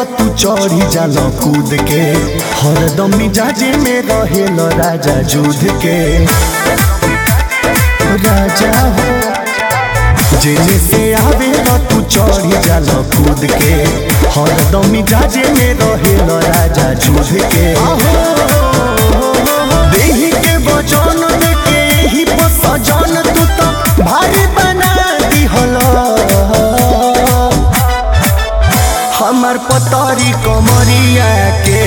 तू चढ़ी जाल कूद के हरदम मिजाजे में रहेल राजा जुध के राजा हो जेने से आवे तू चढ़ी जाल कूद के हरदम मिजाजे में रहेल राजा जुध के देही के वजन देके ही सजन तू तो भारी बना दिहल हमर पतरी कमरिया के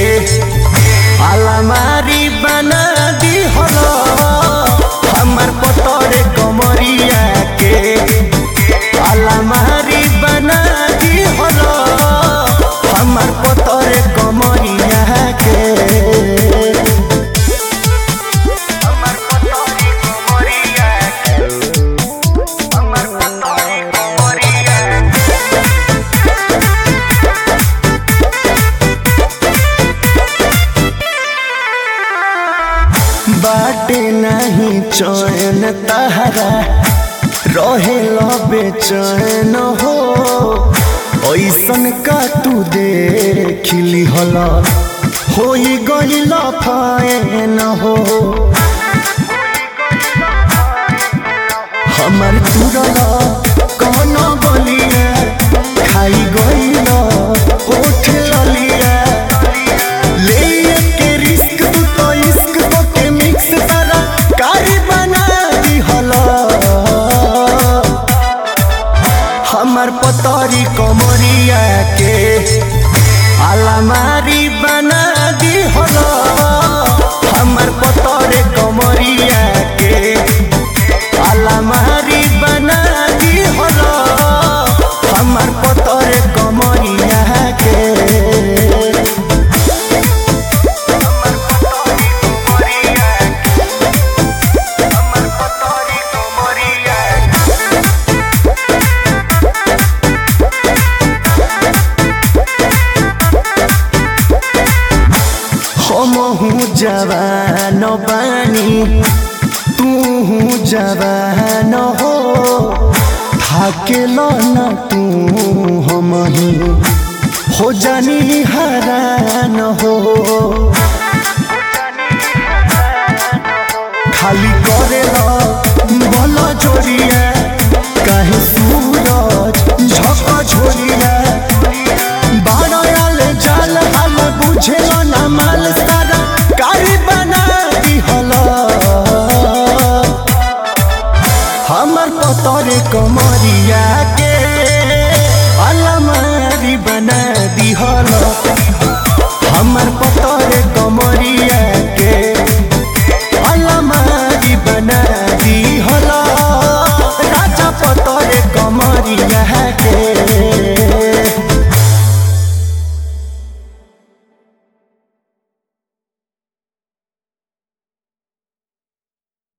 अलमारी बना दिहल हमर पतरे कमरिया के अलमारी बना दिहल हमर पतरे कमरिया के हमर पतरी कमरिया हमर पतरी कमरिया बाटे नहीं चैन तहरा रहे बेचैन हो ऐसन का तू देखली हल हो गईल फैन हो हमर तुरल कौन बलिया खाई गईल ओठ ललिया ले के रिस्क तू तो इश्क तो के मिक्स तारा कारी बना दिहल हमर पतरी कमरिया के अलमारी बना दिहल हमर पतरे कमरिया के अलमारी बना दिहल हमर पतरे कमरिया के हमहू जवान बानी तू जवान हो थाकेल न तू हमही हो जानी हरान हो